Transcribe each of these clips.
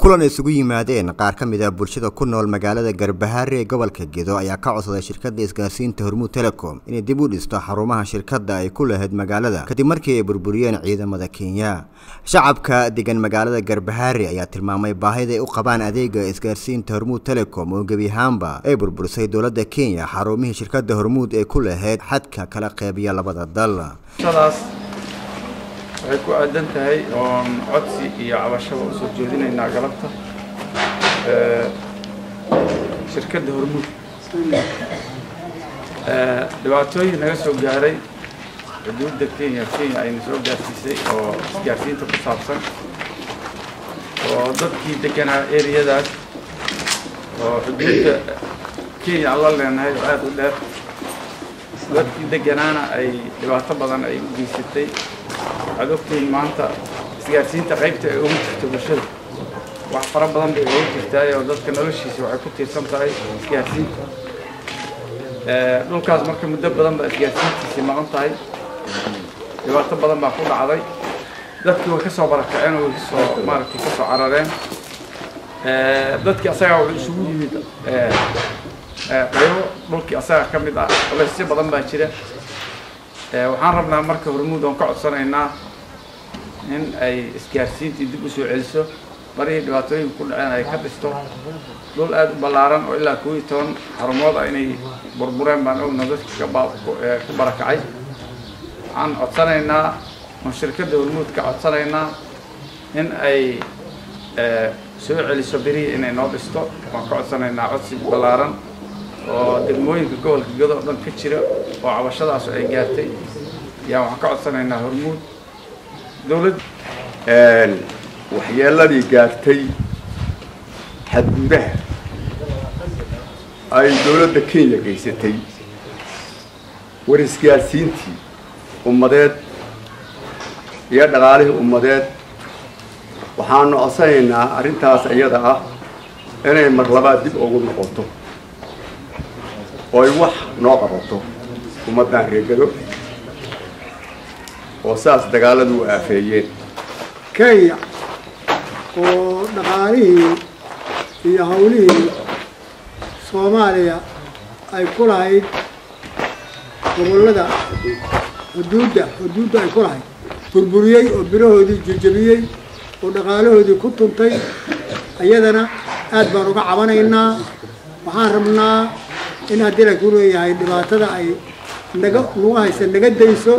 kulan isugu yimaadeen qaar ka mid ah bulshada ku nool magaalada garbahaare ee gobolka gedo ayaa ka codsaday shirkadda isgaarsiinta hormuud telecom inay dib u dhisto xarumaha shirkadda ay ku lahayd magaalada kadib markii ay burburiyeen ciidamada kenya shacabka degan magaalada garbahaare ayaa tilmaamay baahida ay u qabaan adeega isgaarsiinta hormuud telecom oo gebi ahaanba ay burburisay dowladda kenya xarumihii shirkadda hormuud ee ku lahayd xadka kala qeybiya labada dal waxay ku aadan tahay oon codsi iyo cabashaba usoo jeedinaynaa galabta shirkadda hormuud dhibaatooyin naga soo gaaray xuduudda kenya kenya ayna soo gaarsiisay oo isgaarsiinta ku saabsan oo dadkii deganaa eriyadaas oo xuduudda kenya aan la leenahay oo aada u dheer dadkii deganaana ay dhibaato badan ay u geysatay waxaad ogtihiin maanta isgaarsiinta qaybta ay ugu jirto bulshada wax fara badan bay ugu jirtaay oo dadka noloshiisa waxay ku tiirsan tahay isgaarsiinta dhulkaas marka muddo badan baa isgaarsiintiisii maqan tahay dhibaato badan baa ku dhacday dadkii way ka soo barakaceen oo way kasoo maaragtay ka soo carareen dadkii asagaa wuxuu isugu yimid qaybo dhulkii asaga ka mid ah culaysyo badan baa jira waxaan rabnaa marka hormuud oon ka codsanaynaa in ay isgaarsiintii dib u soo celiso marihii dhibaatooyinka ku dhaceen ay ka dhisto dhul aada u ballaaran oo ilaa koob iyo toban xarumood ah inay burbureen baan ogna dadka ku barakacay waxaan codsanaynaa oon shirkadda hormuud ka codsanaynaa in ay soo celiso berihii inay noo dhisto waan ka codsanaynaa codsi ballaaran oo degmooyinka gobolka gado oo dhan ka jira oo cabashadaasu ay gaartay yaa waxaan ka codsanaynaa hormuud dowladd waxyeeladii gaartay xadgudaha ay dowladda kenya geysatay war isgaarsiintii ummadeed iyo dhaqaalihii ummadeed waxaanu codsanaynaa arrintaas iyada ah inay mar labaad dib ugu noqoto oo ay wax noo qabato ummaddan reegado oo saas dagaaladu u aafeeyeen kenya oo dhaqaalihii iyo hawlihii soomaaliya ay ku lahayd gobollada xuduudda xuduudda ay ku lahayd burburiyey oo birahoodii jejebiyey oo dhaqaalahoodii ku tuntay iyadana aad baan uga cabanaynaa waxaan rabnaa in haddii la ku leeyahay dhibaatada ay naga nagu haysa naga dayso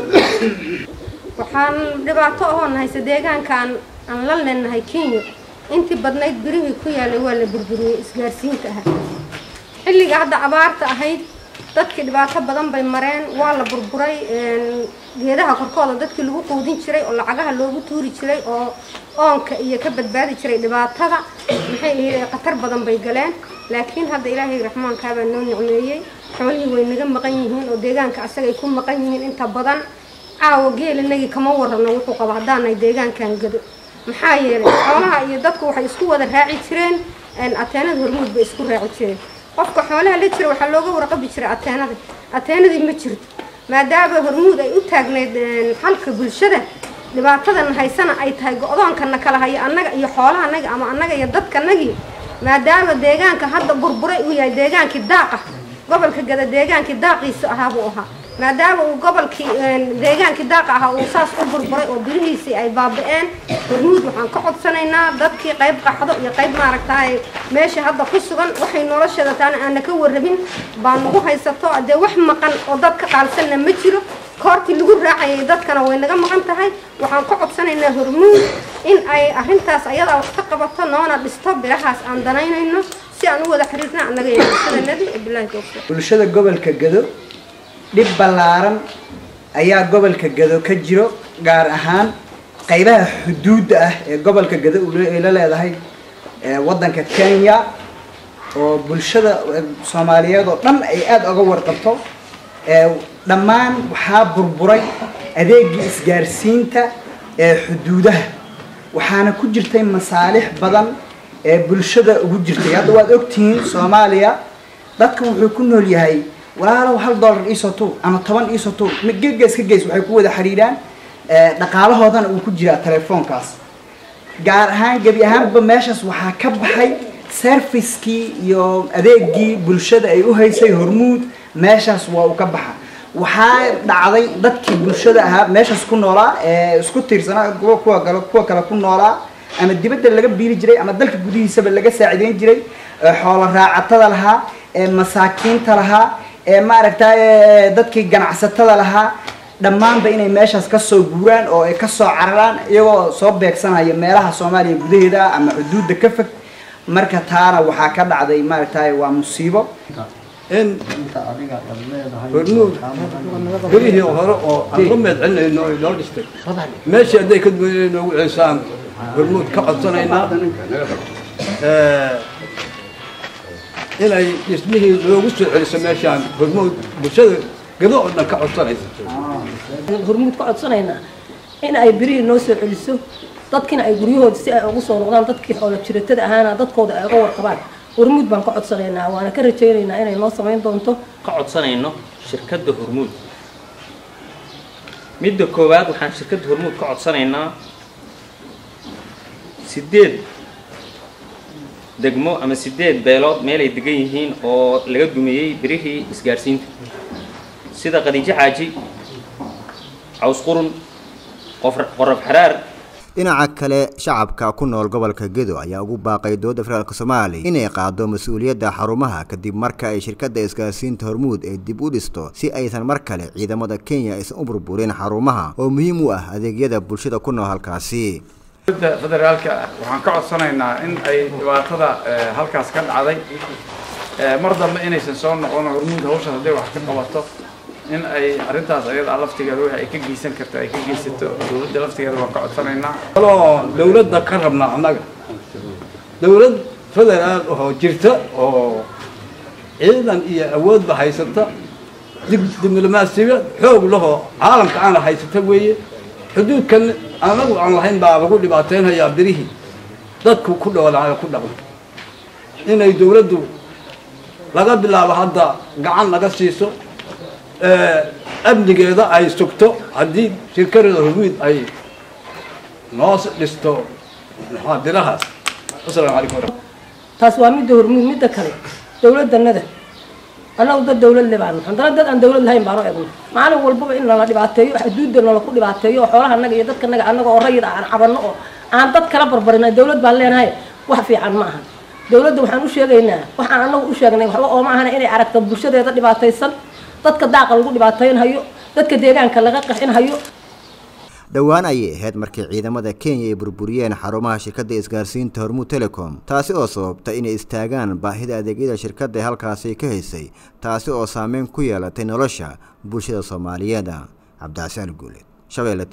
waxaan dhibaato ahoon haysa deegaankaan aan la leenahay kenya intii badnayd birihii ku yaalay waa la burburiyey isgaarsiinta ahaa xilliga hadda abaarta ahayd dadkii dhibaato badan bay mareen waa la burburay geedaha korkooda dadkii lagu quudin jiray oo lacagaha loogu tuuri jiray oo oonka iyo ka badbaadi jiray dhibaatada maxay ahayd khatar badan bay galeen laakiin hadda ilaahay raxmaankaabaa noo nicmeeyey xoolihii way naga maqan yihiin oo deegaanka asagay ku maqan yihiin inta badan caawa geelinagii kama warrabno wuxuu qaba haddaanay deegaankan gado maxaa yeelay xoolaha iyo dadku waxay isku wada raaci jireen ateenada hormuud bay isku raaci jireen qofka xoolaha la jira waxaa looga warqabi jiray ateenada ateenadii ma jirto maadaama hormuud ay u taagnayd xalka bulshada dhibaatadan haysana ay tahay go-doonkana kala hayo annaga iyo xoolahanaga ama annaga iyo dadkanagii maadaama deegaanka hadda burburay uu yahay deegaankii daaqa gobolka gada deegaankii daaqiisa ahaa buu ahaa maadaama uu gobolkii deegaankii daaqa ahaa uu saas u burburay oo birihiisii ay baaba-een hormuud waxaan ka codsanaynaa dadkii qayb qaxdo iyo qayb maaragtaay meesha hadda ku sugan waxay noloshada taana aana ka warrabin baa nagu haysato dee wax maqan oo dad ka qaalsanna ma jiro koortii lagu raacayay dadkana way naga maqan tahay waxaan ka codsanaynaa hormuud in ay arrintaas ayadaa wax ka qabato noona dhisto birahaas aan danaynayno si aan u wada xiriirna annaga iyo bulshadanadi bilahi tawfiiq bulshada gobolka gado dhib ballaaran ayaa gobolka gado ka jiro gaar ahaan qaybaha xuduudda ah ee gobolka gado ay la leedahay waddanka kenya oo bulshada soomaaliyeed oo dhan ay aada uga warqabto dhammaan waxaa burburay adeegii isgaarsiinta ee xuduudaha waxaana ku jirtay masaalix badan ee bulshada ugu jirtay hadda waad ogtihiin soomaaliya dadka wuxuu ku nool yahay walaalow hal dollar iisoo tuur ama toban iisoo tuur gees ka gees waxay ku wada xidhiidhaan dhaqaalahoodana uu ku jiraa telefoonkaas gaar ahaan gebi ahaanba meeshaas waxaa ka baxay servicekii iyo adeegii bulshada ay u haysay hormuud meeshaas waa uu ka baxa waxaa dhacday dadkii bulshada ahaa meeshaas ku noolaa ee isku tiirsanaa kuwa kuwa kale kuwa kale ku noolaa ama dibadda laga biiri jiray ama dalka gudihiisaba laga saacideyn jiray ee xoolo raacatada lahaa ee masaakiinta lahaa ee maaragtay dadkii ganacsatada lahaa dhammaanba inay meeshaas kasoo guuraan oo ay kasoo cararaan iyagoo soo beegsanaya meelaha soomaaliya gudaheeda ama xuduudda ka fog marka taana waxaa ka dhacday maaragtay waa musiibo in hormuud gurihii hore oo aan ka meed celinayno ay noo dhistay meeshii hadday ka duwan inay noogu celisaan hormuud ka codsanaynaa inay dhismihii loogu soo celiso meeshaan hormuud bulshada gado oo dhan ka codsanaysa hormuud ka codsanaynaa in ay birihii noo soo celiso dadkiina ay guryahooda si ay ugu soo noqdaan dadkii xoolo jiratada ahaana dadkooda ay uga warqabaan hormuud baan ka codsanaynaa waana ka rajaynaynaa inay noo samayn doonto ka codsanayno shirkadda hormuud midda koowaad waxaan shirkadda hormuud ka codsanaynaa sideed degmo ama sideed beelood meelay degan yihiin oo laga dumiyey birihii isgaadhsiinta sida qadiijo xaaji caws qurun qorab xaraar dhinaca kale shacabka ku nool gobolka gedo ayaa ugu baaqay dowladda federaalk soomaaliya inay qaado mas-uuliyadda xarumaha kadib marka ay shirkadda isgaarsiinta hormuud ay dib u dhisto si aysan mar kale ciidamada kenya aysan u burburin xarumaha oo muhiim u ah adeegyada bulshada ku nool halkaasi dowladda federaalka waxaan ka codsanaynaa in ay dhibaatada halkaas ka dhacday mar dambe inaysan soo noqon hormuud hawshaas hadday wax ka qabato in ay arrintaas ayada laftigeeda wixii ay ka geysan karto ay ka geysato dowladda laftigeeda waan ka codsanaynaa kaloo dawladda ka rabnaa annaga dawlad federaal oo jirta oo ciidan iyo awoodba haysata diblomaasiyad xoog lahoo caalamka aana haysata weeye xuduudkan anagu aan lahayn baa lagu dhibaateynayaa birihii dadku ku dhoolaayo ku dhaqan inay dawladdu laga bilaabo hadda gacan naga siiso amnigeeda ay sugto haddii shirkadada hormuud ay noo dhisto muxaadirahaas asalaamu calaykum taas waa midda hormuud midda kale dowladdanada annagu dad dawlad le baan haddana dad aan dawlad lahayn baanu egno maalin walbaba in nala dhibaateeyo xuduudda nala ku dhibaateeyo oo xoolaha annaga iyo dadka naga annaga oo rayid aan cabanno oo aan dad kala barbarin dawlad baan leenahay wax fiican ma aha dawladda waxaan u sheegaynaa waxaan annagu u sheegnay waxba ooma ahana inay aragto bulshadeeda dhibaataysan dadka daaqa lagu dhibaateynhayo dadka deegaanka laga qaxinhayo dhowaan ayay ahayd markii ciidamada kenya ay burburiyeen xarumaha shirkadda isgaarsiinta hormuud telecom taasi oo sababtay inay istaagaan baahida adeegyada shirkadda ee halkaasi ka haysay taasi oo saameyn ku yeelatay nolosha bulshada soomaaliyeed cabdicasaan guuleed shabeelle